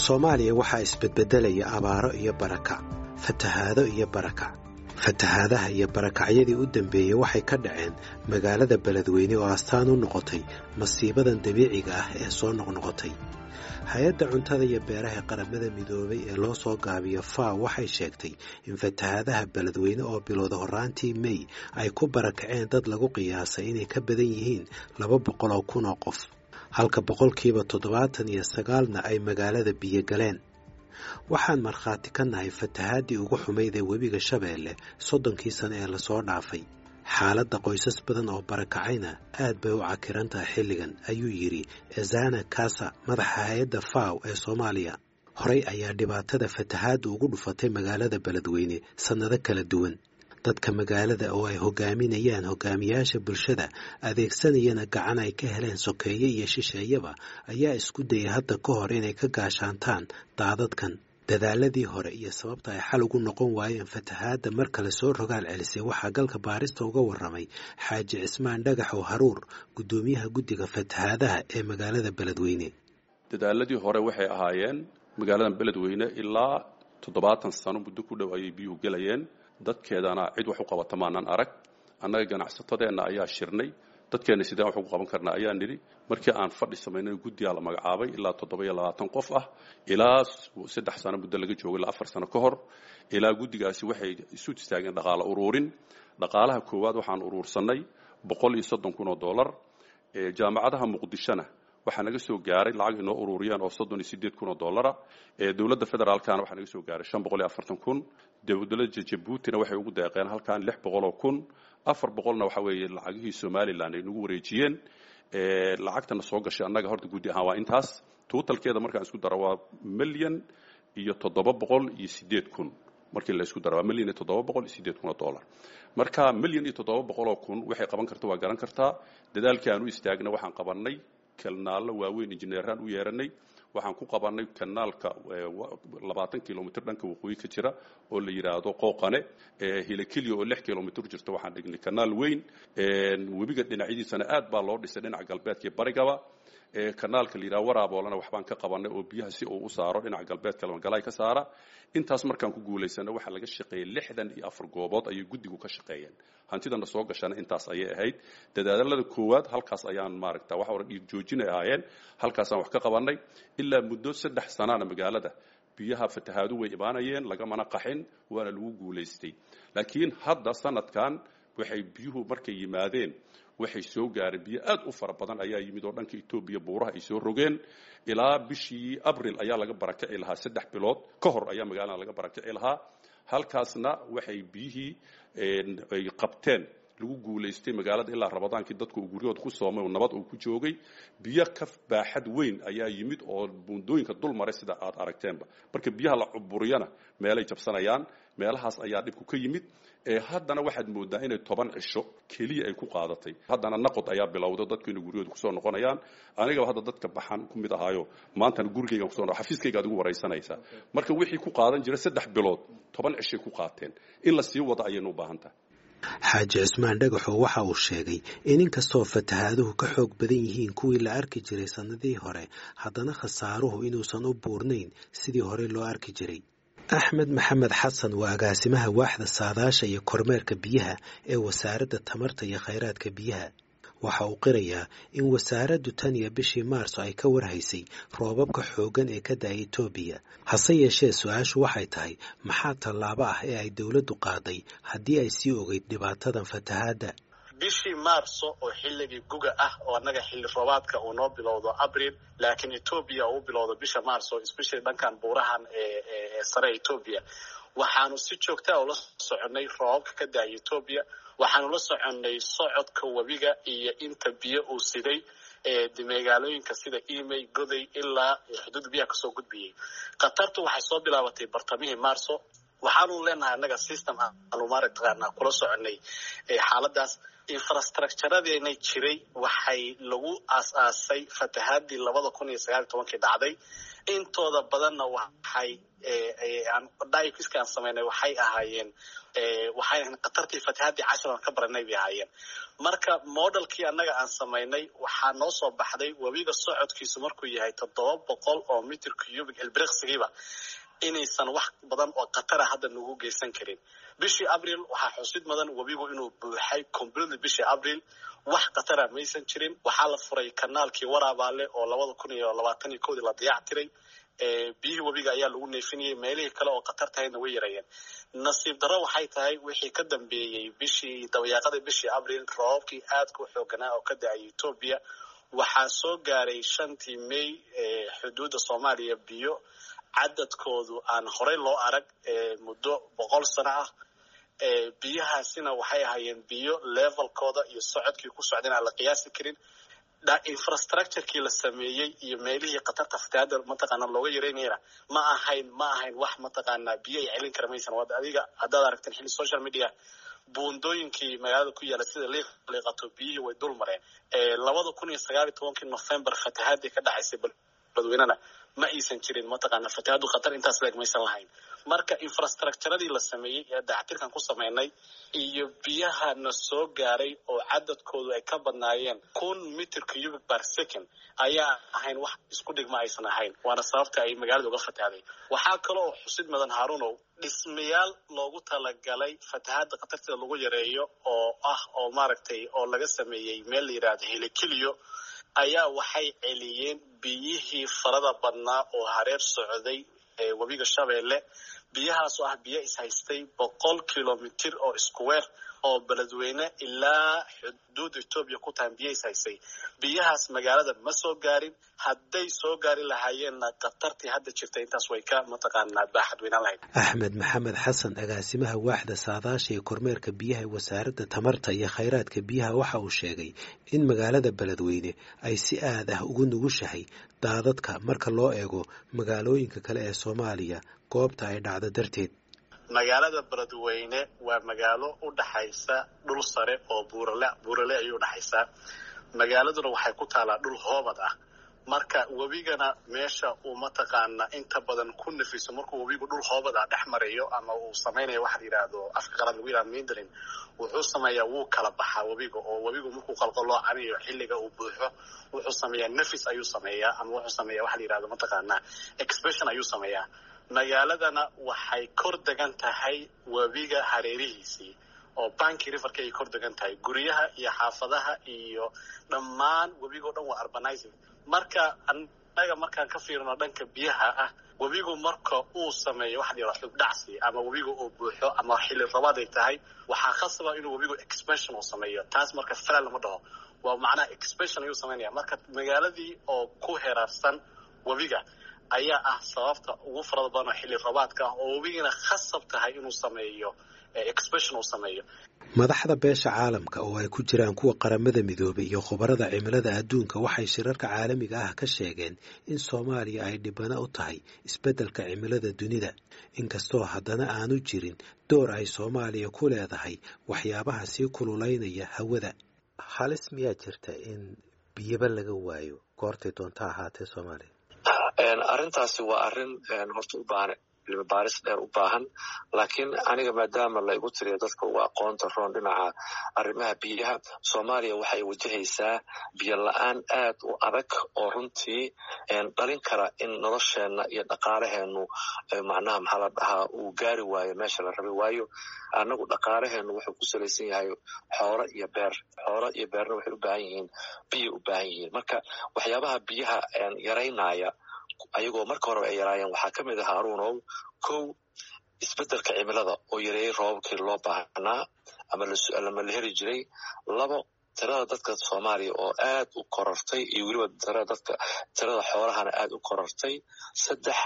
soomaaliya waxaa isbedbedelaya abaaro iyo barakac fatahaado iyo barakac fatahaadaha iyo barakacyadii u dambeeyey waxay ka dhaceen magaalada beledweyne oo astaan u noqotay masiibadan dabiiciga ah ee soo noqnoqotay hay-adda cuntada iyo beeraha qaramada midoobay ee loo soo gaabiyo faw waxay sheegtay in fatahaadaha beledweyne oo bilowda horraantii mey ay ku barakaceen dad lagu qiyaasay inay ka badan yihiin laba boqol oo kun oo qof halka boqolkiiba toddobaatan iyo sagaalna ay magaalada biyo galeen waxaan markhaati ka nahay fatahaadii ugu xumayd ee webiga shabeelle soddonkii sano ee lasoo dhaafay xaaladda qoysas badan oo barakacayna aad bay u cakiran tahay xilligan ayuu yidhi ezana kasa madaxa hay-adda faw ee soomaaliya horey ayaa dhibaatada fatahaadda ugu dhufatay magaalada beledweyne sannado kala duwan dadka magaalada oo ay hogaaminayaan hogaamiyaasha bulshada adeegsanayana gacan ay ka heleen sokeeye iyo shisheeyaba ayaa isku dayay hadda ka hor inay ka gaashaantaan daadadkan dadaaladii hore iyo sababta ay xal ugu noqon waayeen fatahaadda mar kale soo rogaal celisay waxaa galka baarista uga warramay xaaji cismaan dhagaxow haruur guddoomiyaha guddiga fatahaadaha ee magaalada beledweyne dadaaladii hore waxay ahaayeen magaaladan beledweyne ilaa toddobaatan sano muddo ku dhow ayay biyuhu gelayeen dadkeedana cid wax u qabata maanan arag annaga ganacsatadeenna ayaa shirnay dadkeenna sideen wax ugu qaban karnaa ayaa nidhi markii aan fadhi samaynay guddiyaa la magacaabay ilaa toddoba iyo labaatan qof ah ilaa saddex sano muddo laga joogo ilaa afar sano ka hor ilaa guddigaasi waxay isu istaageen dhaqaalo uruurin dhaqaalaha koowaad waxaan uruursannay boqol iyo soddon kun oo dollar jaamacadaha muqdishona waxaa naga soo gaaray lacag inoo ururiyeen oo soddon iyo sideed kun oo dollara dowladda federaalkana waxaa naga soo gaaray shan boqol iyo afartan kun dowladda jabuutina waxay ugu deeqeen halkan lix boqol oo kun afar boqolna waxa weeye lacagihii somalilan ay nagu wareejiyeen lacagtana soo gashay annaga horta guddi ahaan waa intaas tuutalkeeda markaan isku daro waa milyan iyo toddoba boqol iyo sideed kun markii la isku daro waa milyan iyo toddoba boqol iyo sideed kun oo dollar marka milyan iyo toddoba boqol oo kun waxay qaban karta waa garan kartaa dadaalkii aan u istaagna waxaan qabannay kanaallo waaweyn injineeraan u yeeranay waxaan ku qabannay kanaalka labaatan kilomitr dhanka waqooyi ka jira oo la yidhaahdo qooqane hilakilya oo lix kilomitr jirta waxaan dhignay kanaal weyn webiga dhinacyadiisana aad baa loo dhisay dhinaca galbeedka iyo barigaba kanaalka la yidhaha waraaboolana waxbaan ka qabannay oo biyaha si uu u saaro dhinaca galbeedka lamagalaay ka saara intaas markaan ku guulaysana waxaa laga shaqeeyey lixdan iyo afar goobood ayay guddigu ka shaqeeyeen hantidana soo gashana intaas ayay ahayd dadaalada koowaad halkaas ayaan maaragta waxa hore dhiig joojinay ahaayeen halkaasaan wax ka qabannay ilaa muddo saddex sanaana magaalada biyaha fatahaadu way imaanayeen lagamana qaxin waana lagu guulaystay laakiin hadda sanadkan waxay biyuhu markay yimaadeen waxay soo gaareen biyo aad u fara badan ayaa yimid oo dhanka etoobiya buuraha ay soo rogeen ilaa bishii abril ayaa laga barakaci lahaa saddex bilood ka hor ayaa magaalada laga barakaci lahaa halkaasna waxay biyihii ay qabteen lagu guulaystay magaalada ilaa rabadaankii dadku uu guryahooda ku soomay oo nabad uu ku joogay biyo ka baaxad weyn ayaa yimid oo buundooyinka dul maray sida aad aragteenba marka biyaha la cuburiyana meelay jabsanayaan meelahaas ayaa dhibku ka yimid haddana waxaad moodaa inay toban cisho keliya ay ku qaadatay haddana naqod ayaa bilowda dadku inay guryahooda kusoo noqonayaan anigaba hadda dadka baxan ku mid ahaayo maantana gurigaygan kuso xafiiskayga ad igu waraysanaysaa marka wixii ku qaadan jira saddex bilood toban cishay ku qaateen in la sii wado ayaynu u baahan tahay xaaji cismaan dhagaxoo waxa uu sheegay in inkastoo fatahaaduhu ka xoog badan yihiin kuwii la arki jiray sannadihii hore haddana khasaaruhu inuusan u buurnayn sidii hore loo arki jiray axmed maxamed xasan waa agaasimaha waaxda saadaasha iyo kormeerka biyaha ee wasaaradda tamarta iyo khayraadka biyaha waxa uu qirayaa in wasaaraddu tan iyo bishii maarso ay ka warhaysay roobabka xooggan ee ka da-ay etoobiya hase yeeshee su-aashu waxay tahay maxaa tallaabo ah ee ay dowladdu qaaday haddii ay sii ogeyd dhibaatadan fatahaadda bishii maarso oo xilligii guga ah oo annaga xilli roobaadka uu noo bilowdo abril laakiin etoobiya uu bilowdo bisha maarso especially dhankan buurahan ee sare etoobiya waxaanu si joogtaa ula soconnay roobabka ka da-ay etoobiya waxaanu la soconnay socodka webiga iyo inta biyo uu siday magaalooyinka sida emay goday ilaa xuduud biyaha kasoo gudbiyey khatartu waxay soo bilaabatay bartamihii maarso waxaanu leenahay annaga system aanu maaragtaqaana kula soconay xaaladaas infrastructuradeenay jiray waxay lagu aas-aasay fatahaadii labada kun iyo sagaal iyo tobankii dhacday intooda badanna waxay dikiska aan samaynay waxay ahaayeen waxay ahayn khatartii fatahaadii cashar aan ka baranay bay ahaayeen marka modelkii annaga aan samaynay waxaa noo soo baxday webiga socodkiisu markuu yahay toddoba boqol oo mitr cubic elbriksigiiba inaysan wax badan oo khatara hadda nagu geysan karin bishii abril waxaa xusid mudan webigu inuu buuxay completely bishii abril wax khatara maysan jirin waxaa la furay kanaalkii waraabaale oo labada kun iyo labaatan iyo kowdii la dayac tiray biyihii webiga ayaa lagu neefinayay meelihii kale oo khatar tahayna way yarayeen nasiib darro waxay tahay wixii ka dambeeyey bishii dabayaaqadii bishii abril roobabkii aadka u xooganaa oo ka da-ay etoobiya waxaa soo gaaray shantii may xuduudda soomaaliya biyo cadadkoodu aan horey loo arag muddo boqol sano ah biyahaasina waxay ahaayeen biyo levelkooda iyo socodkii ku socdeen aan la qiyaasi karin infrastructurekii la sameeyey iyo meelihii khatarta fatahaada mataqaana looga yareynayna ma ahayn ma ahayn wax mataqaanaa biyo ay celin kara maysan wad adiga haddaad aragteen xilli social media buundooyinkii magaalada ku yaala sida liiqato biyihii way dul mareen labada kun iyo sagaal iyo tobankii november fatahaadii ka dhacaysay badweynena ma aysan jirin mataqaana fatahaadu khatar intaas leeg maysan lahayn marka infrastructuradii la sameeyey ee dactirkan ku samaynay iyo biyaha na soo gaaray oo cadadkoodu ay ka badnaayeen kun mitr cubic bar second ayaa ahayn wax isku dhigma aysan ahayn waana sababta ay magaalada uga fatahday waxaa kaloo xusid mudan haarunow dhismayaal loogu talagalay fatahaada khatarteeda lagu yareeyo oo ah oo maaragtay oo laga sameeyey meel la yidhaahdo helikiliyo ayaa waxay celiyeen biyihii farada badnaa oo hareer socday webiga shabeelle biyahaasoo ah biyo ishaystay boqol kilomitir oo square oo beledweyne ilaa xuduudda etoobiya ku tahan biyo ishaystay biyahaas magaalada ma soo gaarin hadday soo gaari lahaayeenna khatartii hadda jirta intaas way ka mataqaanaa baaxad weynaan lahayd axmed maxamed xasan agaasimaha waaxda saadaasha ee kormeerka biyaha ee wasaaradda tamarta iyo khayraadka biyaha waxa uu sheegay in magaalada beledweyne ay si aad ah ugu nugushahay daadadka marka loo eego magaalooyinka kale ee soomaaliya goobta ay dhacdo darteed magaalada beledweyne waa magaalo u dhaxaysa dhul sare oo buurale buurale ayay udhaxaysaa magaaladuna waxay ku taalaa dhul hoobad ah marka webigana meesha uu mataqaana inta badan ku nafiso markuu webigu dhul hoobad ah dhex marayo ama uu samaynayo waxa la yidhaahdo afka qalaad lagu yidhahdo mindrin wuxuu sameeyaa wuu kala baxaa webiga oo webigu markuu qalqaloocanayo xilliga uu buuxo wuxuu sameeyaa nafis ayuu sameeyaa ama wuxuu sameeyaa waxa la yidhahdo mataqaana expression ayuu sameeyaa magaaladana waxay kor degan tahay webiga hareerihiisii oo banki riverka ay kor degan tahay guryaha iyo xaafadaha iyo dhammaan webigo dhan waa urbanizing marka annaga markaan ka fiirino dhanka biyaha ah webigu marka uu sameeyo waxa la yidhaha xubdhacsi ama webigu uu buuxo ama xilli rabaad ay tahay waxaa khasaba inuu webigu expansion uu sameeyo taas marka falal lama dhaho waa macnaha expansion ayuu samaynaya marka magaaladii oo ku heraarsan webiga ayaa ah sababta ugu farada badan oo xilli rabaadka ah oo webigina khasab tahay inuu sameeyo expression uu sameeyo madaxda beesha caalamka oo ay ku jiraan kuwa qaramada midoobay iyo khubarada cimilada adduunka waxay shirarka caalamiga ah ka sheegeen in soomaaliya ay dhibano u tahay isbeddelka cimilada dunida inkastoo haddana aanu jirin door ay soomaaliya ku leedahay waxyaabaha sii kululaynaya hawada halis miyaa jirta in biyaba laga waayo goortay doonta ahaatee soomaaliya arrintaasi waa arrin horta u baahan cilmi baaris dheer u baahan laakiin aniga maadaama la igu tiriyo dadka uga aqoonta roon dhinaca arrimaha biyaha soomaaliya waxay wajahaysaa biyo la-aan aad u adag oo runtii dhalin kara in nolosheenna iyo dhaqaalaheenu macnaha maxaa la dhahaa uu gaari waayo meesha la rabay waayo annagu dhaqaalaheenu wuxuu ku salaysan yahay xoolo iyo beer xoolo iyo beerna waxay u baahan yihiin biyay u baahan yihiin marka waxyaabaha biyaha yaraynaya ayagoo marka horeba ay yaraayeen waxaa ka mid ah haruunow kow isbeddelka cimilada oo yareeyey roobabkii loo baahnaa ama lama la heri jiray labo tirada dadka soomaaliya oo aad u korortay iyo weliba tirada dadka tirada xoolahana aad u korortay saddex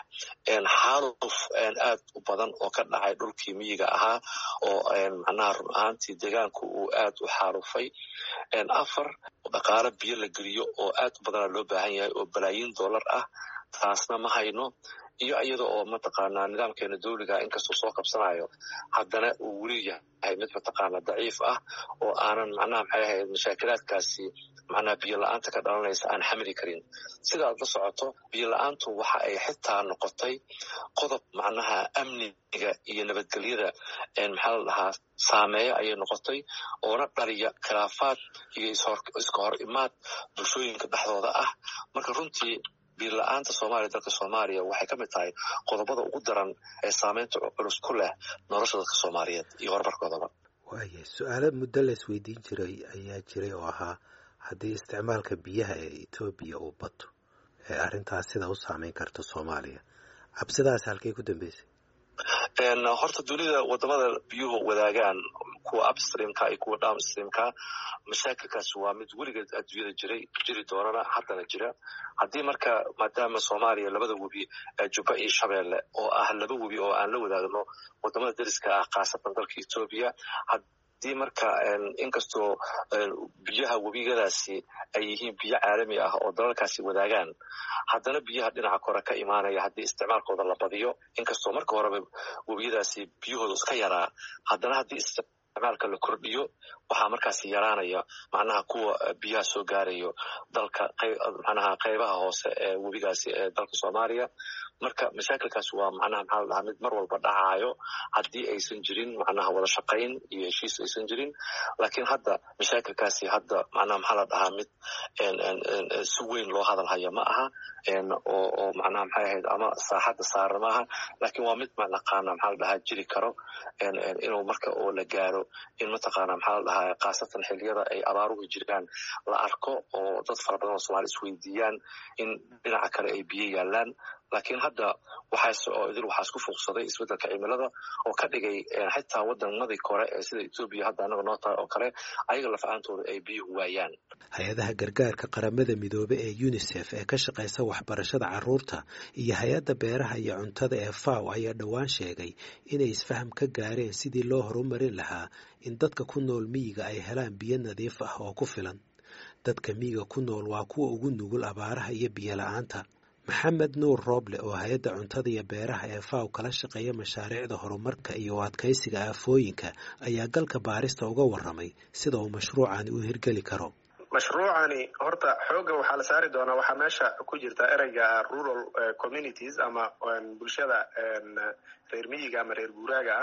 xaaluf aad u badan oo ka dhacay dhulkii miyiga ahaa oo macnaha run ahaantii deegaanku uu aad u xaalufay afar dhaqaalo biyo la geliyo oo aad u badana loo baahan yahay oo balaayiin dollar ah taasna ma hayno iyo iyada oo mataqaanaa nidaamkeena dawliga inkastoo soo qabsanayo haddana uu weli yahay mid mataqaanaa daciif ah oo aanan macnaha maxay ahayd mashaakilaadkaasi macnaha biyo la-aanta ka dhalanaysa aan xamili karin sidaad la socoto biyo la-aantu waxa ay xitaa noqotay qodob macnaha amniga iyo nabadgelyada maxaa la dhahaa saameeya ayay noqotay oona dhaliya khilaafaad iyo iska hor imaad bulshooyinka dhexdooda ah marka runtii biyo la-aanta soomaaliya dalka soomaaliya waxay ka mid tahay qodobada ugu daran ee saameynta culus ku leh nolosha dadka soomaaliyeed iyo horumarkoodaba waaya su-aalo muddo la isweydiin jiray ayaa jiray oo ahaa haddii isticmaalka biyaha ee etoobiya uu bato ee arrintaas sida u saameyn karto soomaaliya cabsidaas halkay ku dambeysay horta dunida wadamada biyuhu wadaagaan kuwa upstreamka iyo kuwa downstreamka mashaakilkaasi waa mid weligeed adduunyada jiray jiri doonana haddana jira haddii marka maadaama soomaaliya labada webi jubba iyo shabeelle oo ah laba webi oo aan la wadaagno wadamada dariska ah khaasatan dalka etoobiya haddii marka inkastoo biyaha webigadaasi ay yihiin biyo caalami ah oo dalalkaasi wadaagaan haddana biyaha dhinaca kore ka imaanaya haddii isticmaalkooda la badiyo inkastoo marka horeba webiyadaasi biyahooda iska yaraa haddana haddii isticmaalka la kordhiyo waxaa markaasi yaraanaya macnaha kuwa biyaha soo gaarayo dalka macnaha qaybaha hoose ee webigaasi ee dalka soomaaliya marka mashaakilkaasi waa macnaha maxaa la dhahaa mid mar walba dhacaayo haddii aysan jirin macnaha wada shaqayn iyo heshiis aysan jirin laakiin hadda mashaakilkaasi hadda macnaha maxaa la dhahaa mid si weyn loo hadal haya ma aha oo oo macnaha maxay ahayd ama saaxadda saara ma aha laakiin waa mid mataqaana maxaa la dhahaa jiri karo inuu marka oo la gaaro in mataqaana maxaa la dhahaa khaasatan xilliyada ay abaaruhu jiraan la arko oo dad fara badan oo soomaali isweydiiyaan in dhinaca kale ay biyo yaalaan laakiin hadda waxaas oo idil waxaa isku fuuqsaday isbeddelka cimilada oo ka dhigay xitaa waddamadii kore ee sida etoobiya hadda annaga noo tahay oo kale ayaga lafahantooda ay biyuhu waayaan hay-adaha gargaarka qaramada midoobe ee unisef ee ka shaqaysa waxbarashada carruurta iyo hay-adda beeraha iyo cuntada ee faw ayaa dhowaan sheegay inay isfaham ka gaareen sidii loo horumarin lahaa in dadka ku nool miyiga ay helaan biyo nadiif ah oo ku filan dadka miyiga ku nool waa kuwa ugu nugul abaaraha iyo biyo la-aanta maxamed nuur rooble oo hay-adda cuntada iyo beeraha ee faw kala shaqeeya mashaariicda horumarka iyo adkaysiga aafooyinka ayaa galka baarista uga warramay sida uu mashruucani u hirgeli karo mashruucani horta xoogga waxaa la saari doonaa waxaa meesha ku jirta ereyga rural communities ama bulshada reer miyiga ama reer guuraaga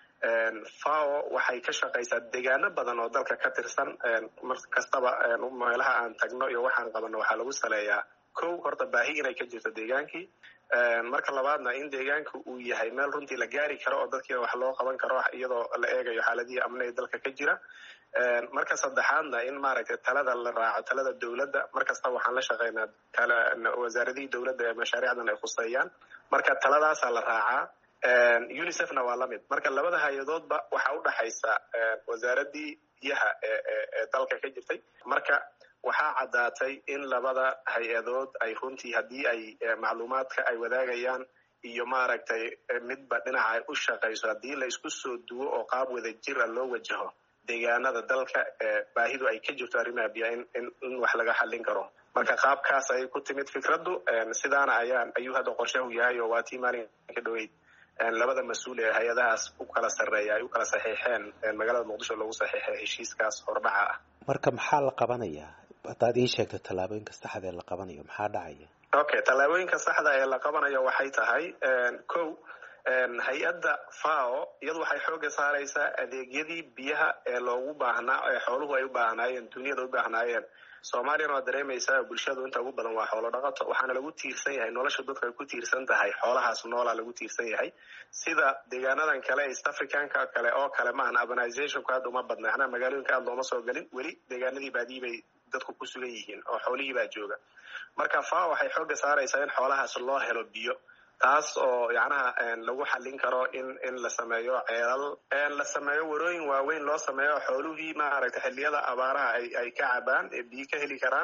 ah fao waxay ka shaqaysaa deegaano badan oo dalka ka tirsan mar kastaba meelaha aan tagno iyo waxaan qabanno waxaa lagu saleeyaa kow horta baahi inay ka jirto deegaankii marka labaadna in deegaanka uu yahay meel runtii la gaari karo oo dadkiina wax loo qaban karo iyadoo la eegayo xaaladihii amniga dalka ka jira marka saddexaadna in maaragtay talada la raaco talada dowladda mar kasta waxaan la shaqaynaa wasaaradihii dowladda ee mashaariicdan ay khuseeyaan marka taladaasaa la raacaa unicefna waa lamid marka labada hay-adoodba waxaa u dhaxaysa wasaaradii biyaha ee dalka ka jirtay marka waxaa caddaatay in labada hay-adood ay runtii haddii ay macluumaadka ay wadaagayaan iyo maaragtay midba dhinaca ay u shaqayso haddii la isku soo duwo oo qaab wada jira loo wajaho deegaanada dalka baahidu ay ka jirto arrimaha biya in wax laga xallin karo marka qaabkaas ayay ku timid fikraddu sidaana ayaan ayuu hadda qorshahu yahay oo waa tii maalinka dhoweyd labada mas-uul ee hay-adahaas u kala sarreeya ay u kala saxiixeen magaalada muqdisho loogu saxiixay heshiiskaas hordhaca ah marka maxaa la qabanayaa haddaad ii sheegto tallaabooyinka saxda ee la qabanayo maxaa dhacaya okay tallaabooyinka saxda ee la qabanayo waxay tahay kow hay-adda fao iyadu waxay xooga saaraysaa adeegyadii biyaha ee loogu baahnaa ee xooluhu ay u baahnaayeen duniyada u baahnaayeen soomaaliyana waa dareemaysaa bulshadu inta ugu badan waa xoolo dhaqato waxaana lagu tiirsan yahay nolosha dadku ay ku tiirsan tahay xoolahaas noolaa lagu tiirsan yahay sida deegaanadan kale east africanka kale oo kale maahan urbanizationku aad uma badna macnaha magaalooyinka aad looma soo gelin weli deegaanadii baadii bay dadku ku sugan yihiin oo xoolihii baa jooga marka fa waxay xooga saaraysaa in xoolahaas loo helo biyo taas oo yacnaha lagu xallin karo in in la sameeyo ceelal la sameeyo warooyin waaweyn loo sameeyo xooluhii maaragtay xilliyada abaaraha ay ay ka cabaan ee biyo ka heli karaan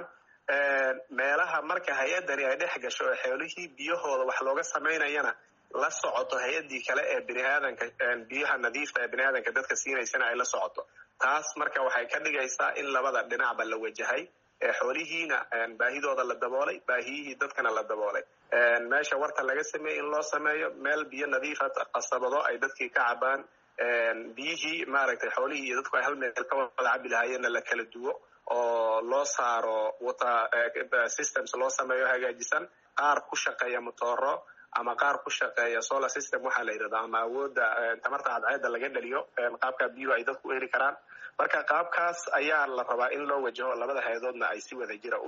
meelaha marka hay-addani ay dhex gasho oo xoolihii biyahooda wax looga samaynayana la socoto hay-addii kale ee bini aadanka biyaha nadiifta ee bini aadanka dadka siinaysana ay la socoto taas marka waxay ka dhigaysaa in labada dhinacba la wajahay xoolihiina baahidooda la daboolay baahiyihii dadkana la daboolay meesha warta laga sameeyey in loo sameeyo meel biyo nadiifa qasabado ay dadkii ka cabaan biyihii maaragtay xoolihii iyo dadku ay hal meel ka wada cabi lahaayeenna la kala duwo oo loo saaro water systems loo sameeyo hagaajisan qaar ku shaqeeya motooro ama qaar ku shaqeeya solar system waxaa la yidhahda ama awoodda tamarta cadceedda laga dhaliyo qaabka biyuhu ay dadku u heli karaan marka qaabkaas ayaa la rabaa in loo wajaho labada hay-adoodna ay si wada jira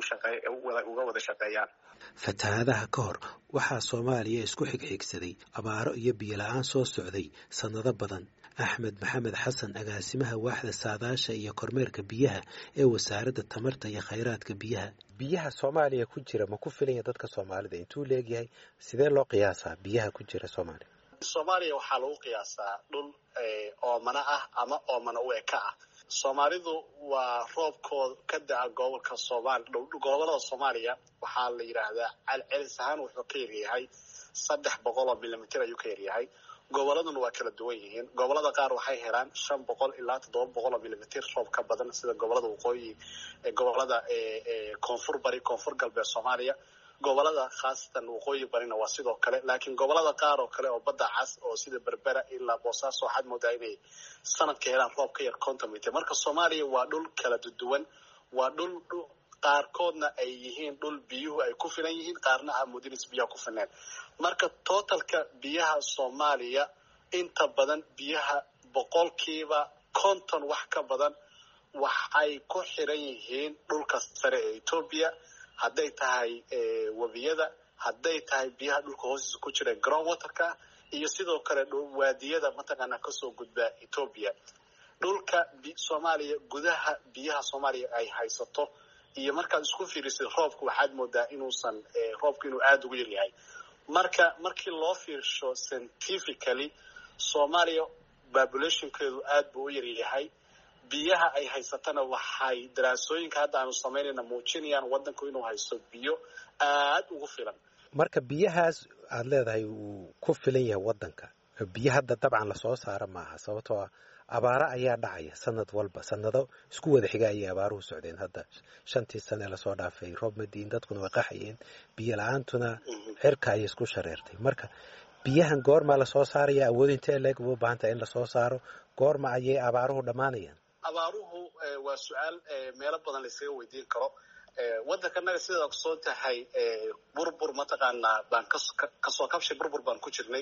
uga wada shaqeeyaan fatahaadaha ka hor waxaa soomaaliya isku xigxigsaday abaaro iyo biyola-aan soo socday sannado badan axmed maxamed xasan agaasimaha waaxda saadaasha iyo kormeerka biyaha ee wasaaradda tamarta iyo khayraadka biyaha biyaha soomaaliya ku jira ma ku filanya dadka soomaalida intuu leegyahay sidee loo qiyaasaa biyaha ku jira soomaaliya soomaaliya waxaa lagu qiyaasaa dhul oomana ah ama oomana u eka ah soomaalidu waa roobkooda ka da-a gobolka soomali gobolada soomaaliya waxaa la yidhaahdaa celcelis ahaan wuxuu ka yaryahay saddex boqol oo milimitr ayuu ka yaryahay goboladuna waa kala duwan yihiin gobolada qaar waxay helaan shan boqol ilaa toddoba boqol oo milimitr roob ka badan sida gobolada waqooyi gobolada koonfur bari koonfur galbeed soomaaliya gobolada khaasatan waqooyi barina waa sidoo kale laakiin gobolada qaar oo kale oo badda cas oo sida berbera ilaa boosaaso waxaad moodaa inay sanadka helaan roob ka yar conton mitr marka soomaaliya waa dhul kala duwan waa dhul qaarkoodna ay yihiin dhul biyuhu ay ku filan yihiin qaarna ah mudinis biyaha ku filneen marka totalka biyaha soomaaliya inta badan biyaha boqolkiiba konton wax ka badan waxay ku xiran yihiin dhulka sare ee etoobiya hadday tahay webiyada hadday tahay biyaha dhulka hoostiisa ku jira ground waterka iyo sidoo kale waadiyada mataqaanaa kasoo gudbaa etoobiya dhulka soomaaliya gudaha biyaha soomaaliya ay haysato iyo markaad isku fiirisid roobka waxaad moodaa inuusan roobka inuu aada ugu yaryahay marka markii loo fiirsho scientifically soomaaliya populationkeedu aada buu u yaryahay biyaha ay haysatana waxay daraasooyinka hadda aanu samaynayna muujinayaan waddanku inuu haysto biyo aada ugu filan marka biyahaas aada leedahay uu ku filan yahay waddanka biyo hadda dabcan lasoo saaro maaha sababtoo ah abaaro ayaa dhacaya sanad walba sanado isku wada xiga ayay abaaruhu socdeen hadda shantii sane lasoo dhaafay roob madiin dadkuna way qaxayeen biyo la-aantuna cirka ayay isku shareertay marka biyahan goormaa lasoo saaraya awood intee leeg u baahan tahay in lasoo saaro goorma ayay abaaruhu dhammaanayaan abaaruhu waa su-aal meelo badan laysaga weydiin karo waddankanaga sidaad ogsoon tahay burbur mataqaanaa baan kasoo kabshay burbur baan ku jirnay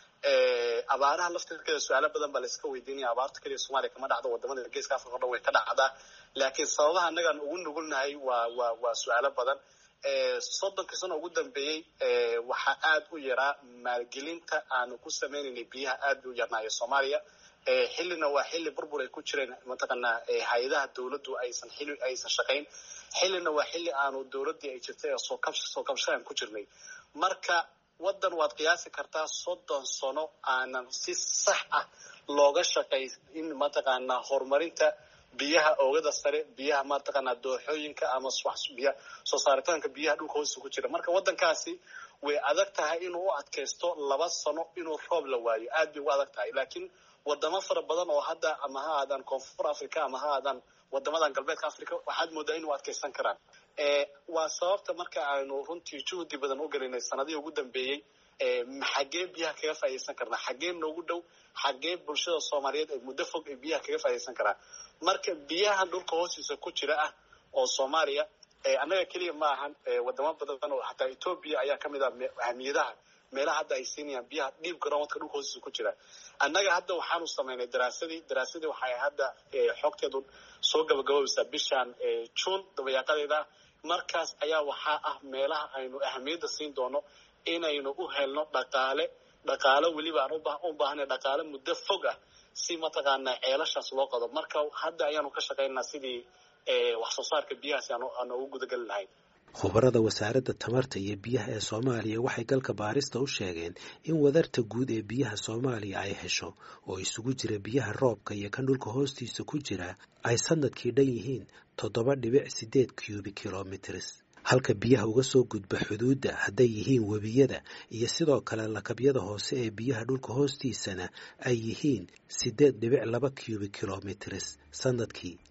abaaraha laftirkeeda su-aalo badan baa layska weydiinaya abaarta keliya soomaliya kama dhacdo wadamada geeska africa o dhan way ka dhacdaa laakiin sababaha annagaan ugu nugulnahay waa waa waa su-aalo badan soddonkii sano ugu dambeeyey waxaa aada u yaraa maalgelinta aanu ku sameynaynay biyaha aad bay u yarnaayo soomaaliya xillina waa xilli burbur ay ku jireen mataqaanaa hay-adaha dawladdu aysan xili aysan shaqayn xillina waa xilli aanu dawladdii ay jirtay ee soo kabsh soo kabshaan ku jirnay marka waddan waad qiyaasi kartaa soddon sano aanan si sax ah looga shaqay in mataqaanaa horumarinta biyaha oogada sare biyaha mataqaanaa dooxooyinka ama biya soo saaritaanka biyaha dhulka hoostiisa ku jira marka waddankaasi way adag tahay inuu u adkaysto laba sano inuu roob la waayo aad bay ugu adag tahay laakiin wadamo fara badan oo hadda ama ha aadaan koonfur africa ama ha aadaan wadamadan galbeedka africa waxaad moodaa inuu adkaysan karaan waa sababta marka aynu runtii juhdi badan u gelinay sanadihii ugu dambeeyey xaggee biyaha kaga faa'idaysan karnaa xaggee noogu dhow xaggee bulshada soomaaliyeed ay muddo fog ay biyaha kaga faa'idaysan karaan marka biyaha dhulka hoostiisa ku jira ah oo soomaaliya annaga keliya ma ahan wadamo badan oo xataa etoobiya ayaa kamid ah ahmiyadaha meelaha hadda ay siinayaan biyaha dhiib garoonwadka dhulka hoostiisa ku jira annaga hadda waxaanu samaynay daraasadii daraasadii waxay hadda xogteedu soo gabagaboobeysaa bishan juun dabayaaqadeeda markaas ayaa waxaa ah meelaha aynu ahamiyadda siin doono inaynu u helno dhaqaale dhaqaalo weliba aan u baahnay dhaqaale muddo fog ah si mataqaanaa ceelashaas loo qado marka hadda ayaanu ka shaqaynaa sidii wax soo saarka biyahaasi aan ugu gudageli lahayn khubarada wasaaradda tamarta iyo biyaha ee soomaaliya waxay galka baarista u sheegeen in wadarta guud ee biyaha soomaaliya ay hesho oo isugu jira biyaha roobka iyo kan dhulka hoostiisa ku jira ay sanadkii dhan yihiin toddoba dhibic siddeed cubic kilomitrs halka biyaha uga soo gudba xuduudda hadday yihiin webiyada iyo sidoo kale lakabyada hoose ee biyaha dhulka hoostiisana ay yihiin siddeed dhibic laba cubic kilomitrs sanadkii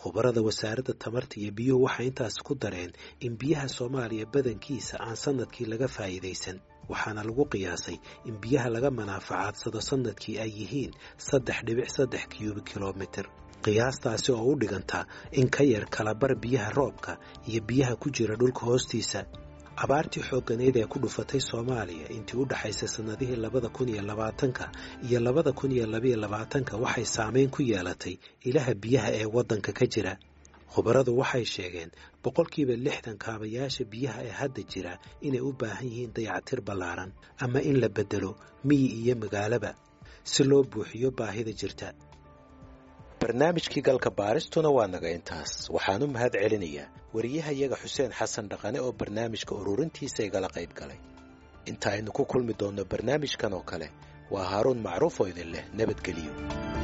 khubarada wasaaradda tamarta iyo biyuhu waxay intaas ku dareen in biyaha soomaaliya badankiisa aan sannadkii laga faa'iidaysan waxaana lagu qiyaasay in biyaha laga manaafacadsado sannadkii ay yihiin saddex dhibic saddex kiyubi kilomitir qiyaastaasi oo u dhiganta in ka yar kalabar biyaha roobka iyo biyaha ku jira dhulka hoostiisa abaartii xoogganeyd ee ku dhufatay soomaaliya intii u dhaxaysay sannadihii labada kun iyo labaatanka iyo labada kun iyo labayo labaatanka waxay saamayn ku yeelatay ilaha biyaha ee waddanka ka jira khubaradu waxay sheegeen boqolkiiba lixdan kaabayaasha biyaha ee hadda jira inay u baahan yihiin dayactir ballaaran ama in la beddelo miyi iyo magaalaba si loo buuxiyo baahida jirta barnaamijkii galka baaristuna waa naga intaas waxaan u mahad celinayaa wariyahayaga xuseen xasan dhaqane oo barnaamijka ururintiisa igala qayb galay inta aynu ku kulmi doonno barnaamijkan oo kale waa haaruun macruuf oo idin leh nabadgeliyo